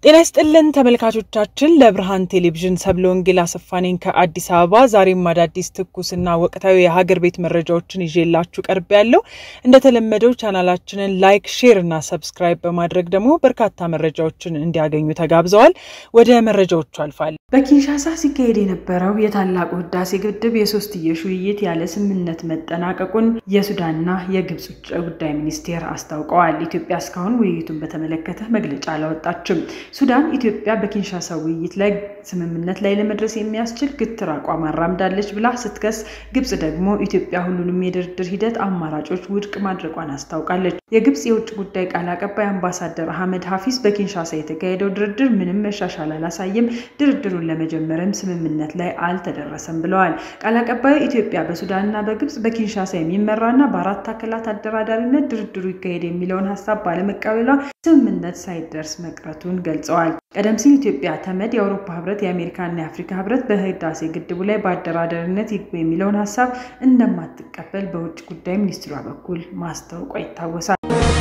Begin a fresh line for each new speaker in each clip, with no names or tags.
ጤና ይስጥልን ተመልካቾቻችን፣ ለብርሃን ቴሌቪዥን ሰብለ ወንጌል አሰፋ ነኝ ከአዲስ አበባ። ዛሬም አዳዲስ ትኩስና ወቅታዊ የሀገር ቤት መረጃዎችን ይዤላችሁ ቀርብ ያለው እንደተለመደው ቻናላችንን ላይክ፣ ሼር እና ሰብስክራይብ በማድረግ ደግሞ በርካታ መረጃዎችን እንዲያገኙ ተጋብዘዋል። ወደ መረጃዎቹ አልፋል።
በኪንሻሳ ሲካሄድ የነበረው የታላቁ ህዳሴ ግድብ የሶስትዮሽ ውይይት ያለ ስምምነት መጠናቀቁን የሱዳንና የግብጽ ውጭ ጉዳይ ሚኒስቴር አስታውቀዋል። ኢትዮጵያ እስካሁን ውይይቱን በተመለከተ መግለጫ አላወጣችም። ሱዳን ኢትዮጵያ በኪንሻሳ ውይይት ላይ ስምምነት ላይ ለመድረስ የሚያስችል ግትር አቋም አራምዳለች ብላ ስትከስ፣ ግብጽ ደግሞ ኢትዮጵያ ሁሉንም የድርድር ሂደት አማራጮች ውድቅ ማድረጓን አስታውቃለች። የግብጽ የውጭ ጉዳይ ቃል አቀባይ አምባሳደር አህመድ ሀፊዝ በኪንሻሳ የተካሄደው ድርድር ምንም መሻሻል አላሳየም፣ ድርድሩን ለመጀመርም ስምምነት ላይ አልተደረሰም ብለዋል። ቃል አቀባዩ ኢትዮጵያ በሱዳንና በግብጽ በኪንሻሳ የሚመራና በአራት አካላት አደራዳሪነት ድርድሩ ይካሄድ የሚለውን ሀሳብ ባለመቀበሏ ስምምነት ሳይደርስ መቅረቱን ገልጸዋል። ቀደም ሲል ኢትዮጵያ ተመድ፣ የአውሮፓ ህብረት፣ የአሜሪካና የአፍሪካ ህብረት በህዳሴ ግድቡ ላይ በአደራዳሪነት ይግቡ የሚለውን ሀሳብ እንደማትቀበል በውጭ ጉዳይ ሚኒስትሯ በኩል ማስታወቋ ይታወሳል።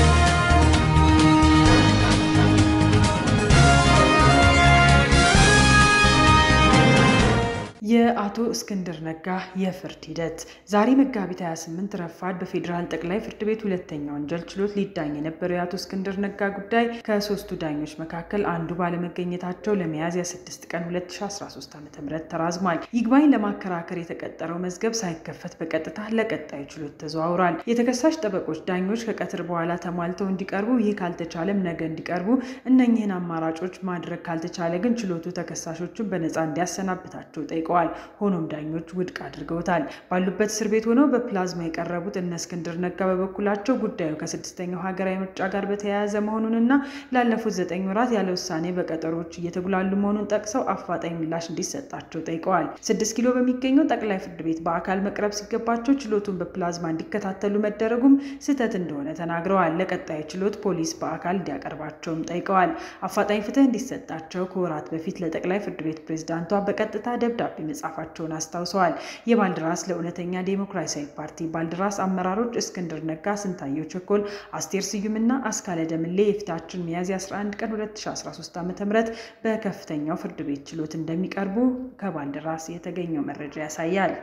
የአቶ እስክንድር ነጋ የፍርድ ሂደት ዛሬ መጋቢት 28 ረፋድ በፌዴራል ጠቅላይ ፍርድ ቤት ሁለተኛ ወንጀል ችሎት ሊዳኝ የነበረው የአቶ እስክንድር ነጋ ጉዳይ ከሶስቱ ዳኞች መካከል አንዱ ባለመገኘታቸው ለሚያዝያ 6 ቀን 2013 ዓ.ም ተራዝሟል። ይግባኝ ለማከራከር የተቀጠረው መዝገብ ሳይከፈት በቀጥታ ለቀጣዩ ችሎት ተዘዋውሯል። የተከሳሽ ጠበቆች ዳኞች ከቀትር በኋላ ተሟልተው እንዲቀርቡ፣ ይህ ካልተቻለም ነገ እንዲቀርቡ፣ እነኝህን አማራጮች ማድረግ ካልተቻለ ግን ችሎቱ ተከሳሾቹን በነፃ እንዲያሰናብታቸው ጠይቀዋል። ሆኖም ዳኞች ውድቅ አድርገውታል። ባሉበት እስር ቤት ሆነው በፕላዝማ የቀረቡት እነ እስክንድር ነጋ በበኩላቸው ጉዳዩ ከስድስተኛው ሀገራዊ ምርጫ ጋር በተያያዘ መሆኑንና ላለፉት ዘጠኝ ወራት ያለ ውሳኔ በቀጠሮዎች እየተጉላሉ መሆኑን ጠቅሰው አፋጣኝ ምላሽ እንዲሰጣቸው ጠይቀዋል። ስድስት ኪሎ በሚገኘው ጠቅላይ ፍርድ ቤት በአካል መቅረብ ሲገባቸው ችሎቱን በፕላዝማ እንዲከታተሉ መደረጉም ስህተት እንደሆነ ተናግረዋል። ለቀጣዩ ችሎት ፖሊስ በአካል እንዲያቀርባቸውም ጠይቀዋል። አፋጣኝ ፍትህ እንዲሰጣቸው ከወራት በፊት ለጠቅላይ ፍርድ ቤት ፕሬዝዳንቷ በቀጥታ ደብዳቤ መጻፋቸውን አስታውሰዋል። የባልደራስ ለእውነተኛ ዴሞክራሲያዊ ፓርቲ ባልደራስ አመራሮች እስክንድር ነጋ፣ ስንታየው ቸኮል፣ አስቴር ስዩምና አስካለ ደምሌ የፊታችን ሚያዝያ 11 ቀን 2013 ዓ.ም በከፍተኛው ፍርድ ቤት ችሎት እንደሚቀርቡ ከባልደራስ የተገኘው መረጃ ያሳያል።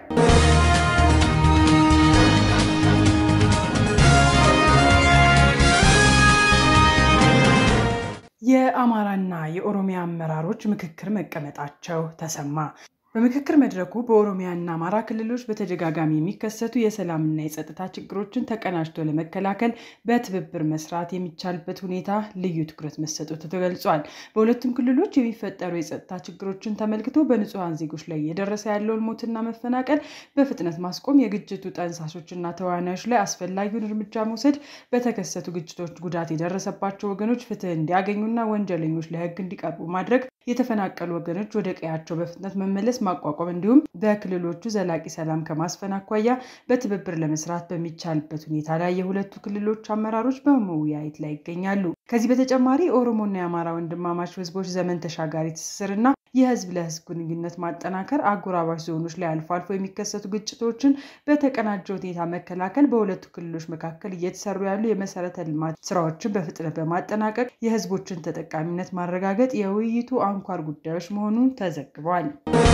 የአማራና የኦሮሚያ አመራሮች ምክክር መቀመጣቸው ተሰማ። በምክክር መድረኩ በኦሮሚያና አማራ ክልሎች በተደጋጋሚ የሚከሰቱ የሰላምና የጸጥታ ችግሮችን ተቀናጅቶ ለመከላከል በትብብር መስራት የሚቻልበት ሁኔታ ልዩ ትኩረት መሰጠቱ ተገልጿል። በሁለቱም ክልሎች የሚፈጠሩ የጸጥታ ችግሮችን ተመልክቶ በንጹሐን ዜጎች ላይ እየደረሰ ያለውን ሞትና መፈናቀል በፍጥነት ማስቆም፣ የግጭቱ ጠንሳሾችና ተዋናዮች ላይ አስፈላጊውን እርምጃ መውሰድ፣ በተከሰቱ ግጭቶች ጉዳት የደረሰባቸው ወገኖች ፍትህ እንዲያገኙና ወንጀለኞች ለሕግ እንዲቀርቡ ማድረግ፣ የተፈናቀሉ ወገኖች ወደ ቀያቸው በፍጥነት መመለስ ማቋቋም እንዲሁም በክልሎቹ ዘላቂ ሰላም ከማስፈን አኳያ በትብብር ለመስራት በሚቻልበት ሁኔታ ላይ የሁለቱ ክልሎች አመራሮች በመወያየት ላይ ይገኛሉ። ከዚህ በተጨማሪ የኦሮሞና የአማራ ወንድማማች ህዝቦች ዘመን ተሻጋሪ ትስስርና የህዝብ ለህዝብ ግንኙነት ማጠናከር፣ አጎራባች ዞኖች ላይ አልፎ አልፎ የሚከሰቱ ግጭቶችን በተቀናጀ ሁኔታ መከላከል፣ በሁለቱ ክልሎች መካከል እየተሰሩ ያሉ የመሰረተ ልማት ስራዎችን በፍጥነት በማጠናቀቅ የህዝቦችን ተጠቃሚነት ማረጋገጥ የውይይቱ አንኳር ጉዳዮች መሆኑን ተዘግቧል።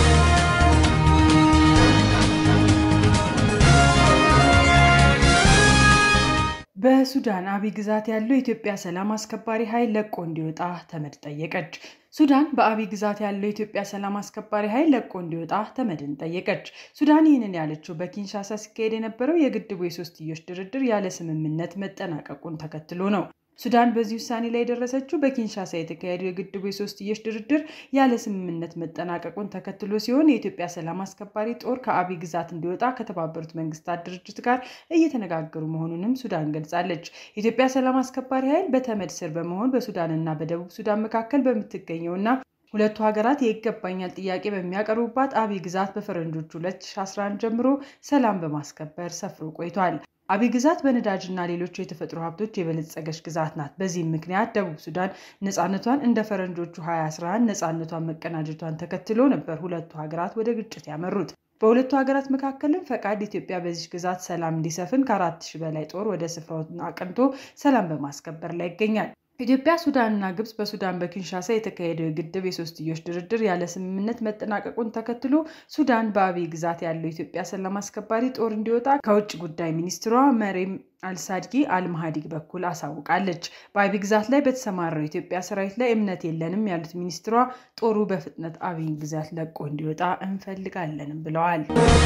በሱዳን አብይ ግዛት ያለው የኢትዮጵያ ሰላም አስከባሪ ኃይል ለቆ እንዲወጣ ተመድ ጠየቀች። ሱዳን በአብይ ግዛት ያለው የኢትዮጵያ ሰላም አስከባሪ ኃይል ለቆ እንዲወጣ ተመድን ጠየቀች። ሱዳን ይህንን ያለችው በኪንሻሳ ሲካሄድ የነበረው የግድቡ የሶስትዮሽ ድርድር ያለ ስምምነት መጠናቀቁን ተከትሎ ነው። ሱዳን በዚህ ውሳኔ ላይ የደረሰችው በኪንሻሳ የተካሄደው የግድቡ የሶስትዮሽ ድርድር ያለ ስምምነት መጠናቀቁን ተከትሎ ሲሆን የኢትዮጵያ ሰላም አስከባሪ ጦር ከአብይ ግዛት እንዲወጣ ከተባበሩት መንግስታት ድርጅት ጋር እየተነጋገሩ መሆኑንም ሱዳን ገልጻለች። የኢትዮጵያ ሰላም አስከባሪ ኃይል በተመድ ስር በመሆን በሱዳንና በደቡብ ሱዳን መካከል በምትገኘውና ሁለቱ ሀገራት የይገባኛል ጥያቄ በሚያቀርቡባት አብይ ግዛት በፈረንጆቹ 2011 ጀምሮ ሰላም በማስከበር ሰፍሮ ቆይቷል። አብይ ግዛት በነዳጅና ሌሎች የተፈጥሮ ሀብቶች የበለጸገች ግዛት ናት። በዚህም ምክንያት ደቡብ ሱዳን ነፃነቷን እንደ ፈረንጆቹ 2011 ነፃነቷን መቀናጀቷን ተከትሎ ነበር ሁለቱ ሀገራት ወደ ግጭት ያመሩት። በሁለቱ ሀገራት መካከልም ፈቃድ ኢትዮጵያ በዚህ ግዛት ሰላም እንዲሰፍን ከአራት ሺህ በላይ ጦር ወደ ስፍራው አቅንቶ ሰላም በማስከበር ላይ ይገኛል። ኢትዮጵያ፣ ሱዳንና ግብጽ በሱዳን በኪንሻሳ የተካሄደው የግድብ የሶስትዮሽ ድርድር ያለ ስምምነት መጠናቀቁን ተከትሎ ሱዳን በአብይ ግዛት ያለው ኢትዮጵያ ሰላም አስከባሪ ጦር እንዲወጣ ከውጭ ጉዳይ ሚኒስትሯ መሬም አልሳድጊ አልማሃዲግ በኩል አሳውቃለች። በአብይ ግዛት ላይ በተሰማራው የኢትዮጵያ ሰራዊት ላይ እምነት የለንም ያሉት ሚኒስትሯ ጦሩ በፍጥነት አብይ ግዛት ለቆ እንዲወጣ እንፈልጋለንም ብለዋል።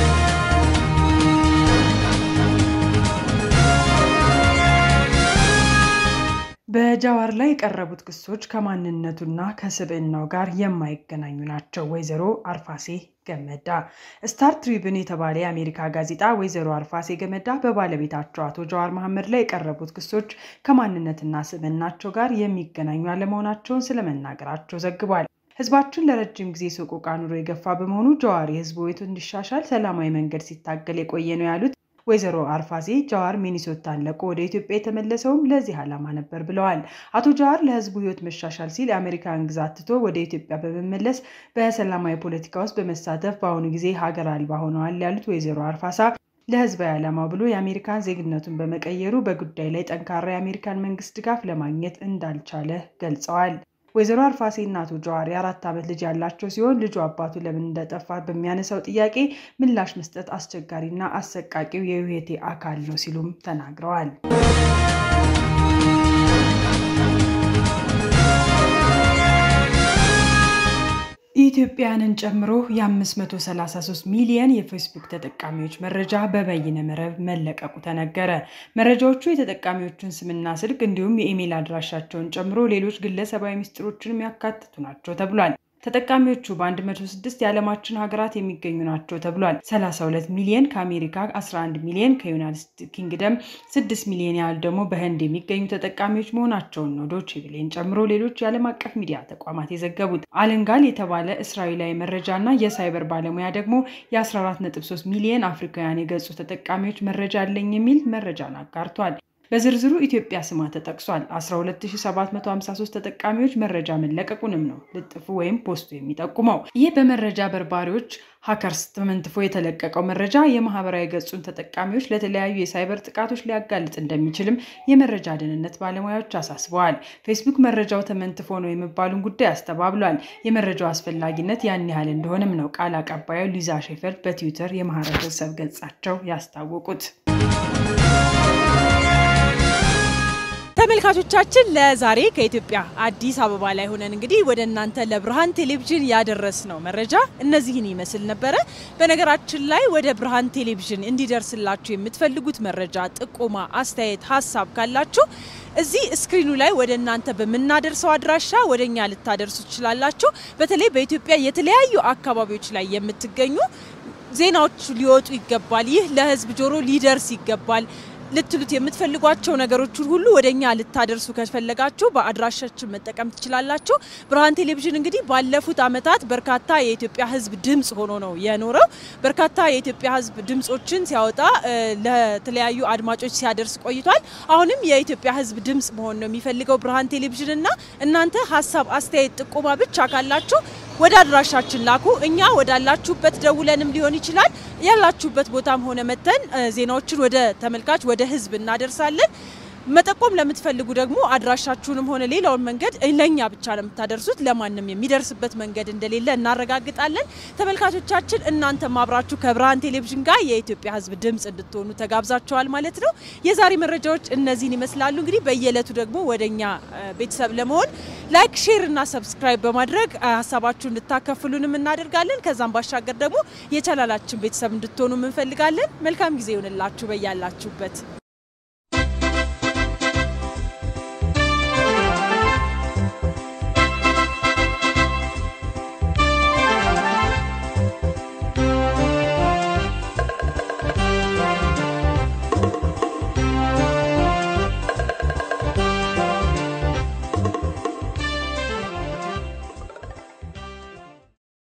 በጃዋር ላይ የቀረቡት ክሶች ከማንነቱና ከስብዕናው ጋር የማይገናኙ ናቸው። ወይዘሮ አርፋሴ ገመዳ ስታር ትሪብን የተባለ የአሜሪካ ጋዜጣ ወይዘሮ አርፋሴ ገመዳ በባለቤታቸው አቶ ጀዋር መሐመድ ላይ የቀረቡት ክሶች ከማንነትና ስብዕናቸው ጋር የሚገናኙ አለመሆናቸውን ስለመናገራቸው ዘግቧል። ህዝባችን ለረጅም ጊዜ ሰቆቃ ኑሮ የገፋ በመሆኑ ጀዋር የህዝቡ ሕይወት እንዲሻሻል ሰላማዊ መንገድ ሲታገል የቆየ ነው ያሉት ወይዘሮ አርፋሴ ጀዋር ሚኒሶታን ለቆ ወደ ኢትዮጵያ የተመለሰውም ለዚህ ዓላማ ነበር ብለዋል። አቶ ጀዋር ለህዝቡ ህይወት መሻሻል ሲል የአሜሪካን ግዛት ትቶ ወደ ኢትዮጵያ በመመለስ በሰላማዊ ፖለቲካ ውስጥ በመሳተፍ በአሁኑ ጊዜ ሀገር አልባ ሆነዋል ያሉት ወይዘሮ አርፋሳ ለህዝባዊ ዓላማው ብሎ የአሜሪካን ዜግነቱን በመቀየሩ በጉዳይ ላይ ጠንካራ የአሜሪካን መንግስት ድጋፍ ለማግኘት እንዳልቻለ ገልጸዋል። ወይዘሮ አርፋሴ እና አቶ ጀዋር የአራት ዓመት ልጅ ያላቸው ሲሆን ልጁ አባቱ ለምን እንደጠፋ በሚያነሳው ጥያቄ ምላሽ መስጠት አስቸጋሪና አሰቃቂው የህይወቴ አካል ነው ሲሉም ተናግረዋል። ኢትዮጵያውያንን ጨምሮ የ533 ሚሊየን የፌስቡክ ተጠቃሚዎች መረጃ በበይነ መረብ መለቀቁ ተነገረ። መረጃዎቹ የተጠቃሚዎቹን ስምና ስልክ እንዲሁም የኢሜይል አድራሻቸውን ጨምሮ ሌሎች ግለሰባዊ ምስጢሮችን የሚያካትቱ ናቸው ተብሏል። ተጠቃሚዎቹ በ106 የዓለማችን ሀገራት የሚገኙ ናቸው ተብሏል። 32 ሚሊዮን ከአሜሪካ፣ 11 ሚሊዮን ከዩናይትድ ኪንግደም፣ 6 ሚሊዮን ያህል ደግሞ በህንድ የሚገኙ ተጠቃሚዎች መሆናቸውን ነው ዶቼ ቬለን ጨምሮ ሌሎች የዓለም አቀፍ ሚዲያ ተቋማት የዘገቡት። አለንጋል የተባለ እስራኤላዊ መረጃና የሳይበር ባለሙያ ደግሞ የ14.3 ሚሊዮን አፍሪካውያን የገጹ ተጠቃሚዎች መረጃ አለኝ የሚል መረጃን አጋርቷል። በዝርዝሩ ኢትዮጵያ ስማ ተጠቅሷል። 12753 ተጠቃሚዎች መረጃ መለቀቁንም ነው ልጥፉ ወይም ፖስቱ የሚጠቁመው። ይህ በመረጃ በርባሪዎች ሀከርስ ተመንትፎ የተለቀቀው መረጃ የማህበራዊ ገጹን ተጠቃሚዎች ለተለያዩ የሳይበር ጥቃቶች ሊያጋልጥ እንደሚችልም የመረጃ ደህንነት ባለሙያዎች አሳስበዋል። ፌስቡክ መረጃው ተመንትፎ ነው የሚባሉን ጉዳይ አስተባብሏል። የመረጃው አስፈላጊነት ያን ያህል እንደሆነም ነው ቃል አቀባዩ ሊዛ ሼፈርድ በትዊተር የማህበረሰብ ገጻቸው ያስታወቁት።
ተመልካቾቻችን ለዛሬ ከኢትዮጵያ አዲስ አበባ ላይ ሆነን እንግዲህ ወደ እናንተ ለብርሃን ቴሌቪዥን ያደረስነው መረጃ እነዚህን ይመስል ነበረ። በነገራችን ላይ ወደ ብርሃን ቴሌቪዥን እንዲደርስላችሁ የምትፈልጉት መረጃ፣ ጥቆማ፣ አስተያየት፣ ሀሳብ ካላችሁ እዚህ ስክሪኑ ላይ ወደ እናንተ በምናደርሰው አድራሻ ወደ እኛ ልታደርሱ ትችላላችሁ። በተለይ በኢትዮጵያ የተለያዩ አካባቢዎች ላይ የምትገኙ ዜናዎች ሊወጡ ይገባል፣ ይህ ለህዝብ ጆሮ ሊደርስ ይገባል ልትሉት የምትፈልጓቸው ነገሮችን ሁሉ ወደ እኛ ልታደርሱ ከፈለጋችሁ በአድራሻችን መጠቀም ትችላላችሁ። ብርሃን ቴሌቪዥን እንግዲህ ባለፉት ዓመታት በርካታ የኢትዮጵያ ሕዝብ ድምፅ ሆኖ ነው የኖረው። በርካታ የኢትዮጵያ ሕዝብ ድምፆችን ሲያወጣ ለተለያዩ አድማጮች ሲያደርስ ቆይቷል። አሁንም የኢትዮጵያ ሕዝብ ድምፅ መሆን ነው የሚፈልገው ብርሃን ቴሌቪዥን እና እናንተ ሀሳብ፣ አስተያየት፣ ጥቆማ ብቻ ካላችሁ ወደ አድራሻችን ላኩ። እኛ ወዳላችሁበት ደውለንም ሊሆን ይችላል ያላችሁበት ቦታም ሆነ መተን ዜናዎችን ወደ ተመልካች ወደ ህዝብ እናደርሳለን። መጠቆም ለምትፈልጉ ደግሞ አድራሻችሁንም ሆነ ሌላውን መንገድ ለእኛ ብቻ ነው የምታደርሱት። ለማንም የሚደርስበት መንገድ እንደሌለ እናረጋግጣለን። ተመልካቾቻችን እናንተም አብራችሁ ከብርሃን ቴሌቪዥን ጋር የኢትዮጵያ ህዝብ ድምፅ እንድትሆኑ ተጋብዛችኋል ማለት ነው። የዛሬ መረጃዎች እነዚህን ይመስላሉ። እንግዲህ በየዕለቱ ደግሞ ወደ እኛ ቤተሰብ ለመሆን ላይክ፣ ሼር እና ሰብስክራይብ በማድረግ ሀሳባችሁ እንድታከፍሉንም እናደርጋለን። ከዛም ባሻገር ደግሞ የቻናላችን ቤተሰብ እንድትሆኑ እንፈልጋለን። መልካም ጊዜ ይሆንላችሁ በያላችሁበት።